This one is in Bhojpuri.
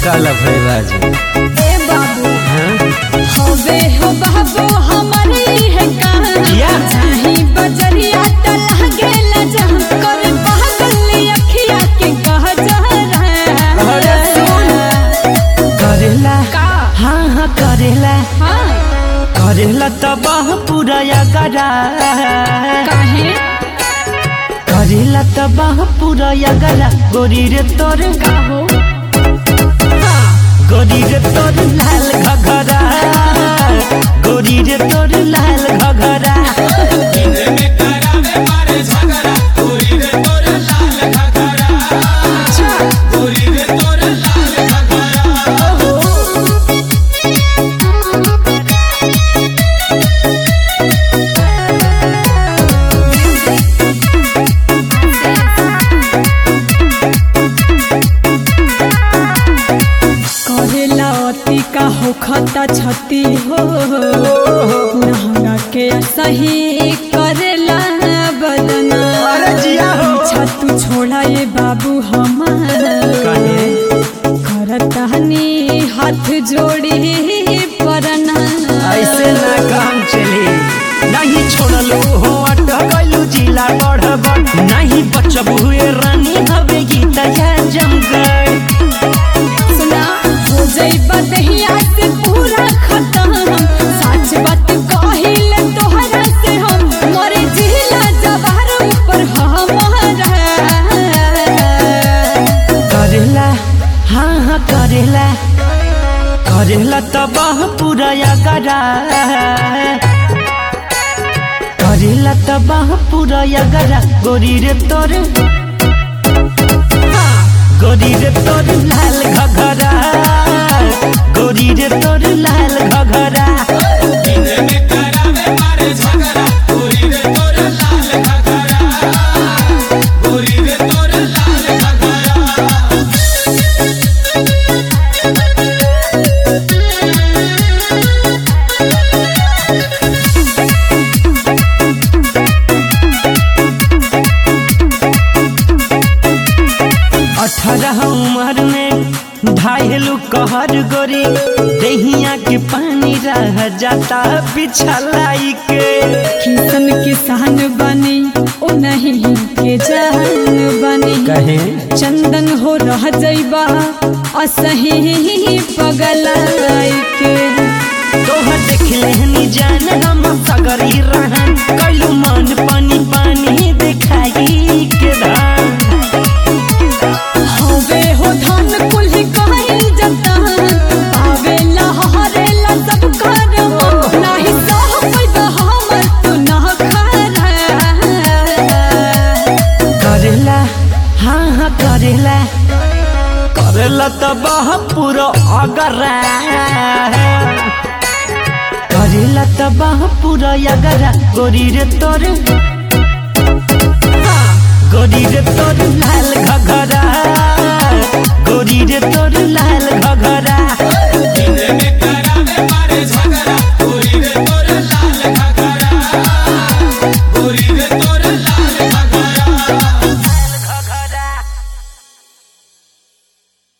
काला भैराज ए बाबू हाँ? हवे हो बाबू हमरे है कहां किया? जाही बजरिया त लागेला जहां कर पागल अखिया के कह जा अरे सुन। करेला का हाँ हाँ करेला हां करेला तबाह पूरा गरा काहे करेला तबाह पूरा गरा गोरी रे तोर का हो गोरी रे तोर लाल घघरा गोरी रे तोर लाल घघरा करेला अति का हो खता छती हो नहंगा के सही करेला बदना अरे जिया हो छतु छोड़ा ये बाबू हमार कहे करतानी हाथ जोड़ी परना ऐसे ना काम चली नहीं छोड़लो हो अटकलू जिला बढ़ब नहीं बचब हुए रानी हवे गीता या जमगढ़ सुना हो जाइबा दहिया से पूरा खत्म सच बात कहिले तोहरा से हम मरे जिला जवार पर हमारा करेला हाँ हाँ करेला करेला तबाह पूरा गरा करेला तबाह पूरा गरा गोरी रे तोर गोरी रे तोर लाल घघरा गोरी रे तोर लाल घघरा अठारह उम्र में ढाईलू कहर गोरी दहिया के पानी रह जाता बिछलाई के किसन किसान बनी ओ नहीं के जान बनी कहे चंदन हो रह जाइबा असही पगलाई के तोहर देख लेहनी जान हम सगरी रहन कैलू मन पानी पानी दिखाई के धान हवे हो धन कुल्ही कहल जतन आवेला हरेला सब कर हो नाही सह पैदा हमर तू न खरा करेला हाँ हाँ करेला करेला तबाह पूरा अगरा करेला तबाह पूरा अगरा गोरी रे तोर गोरी रे तोर लाल घघरा गोरी रे तोर लाल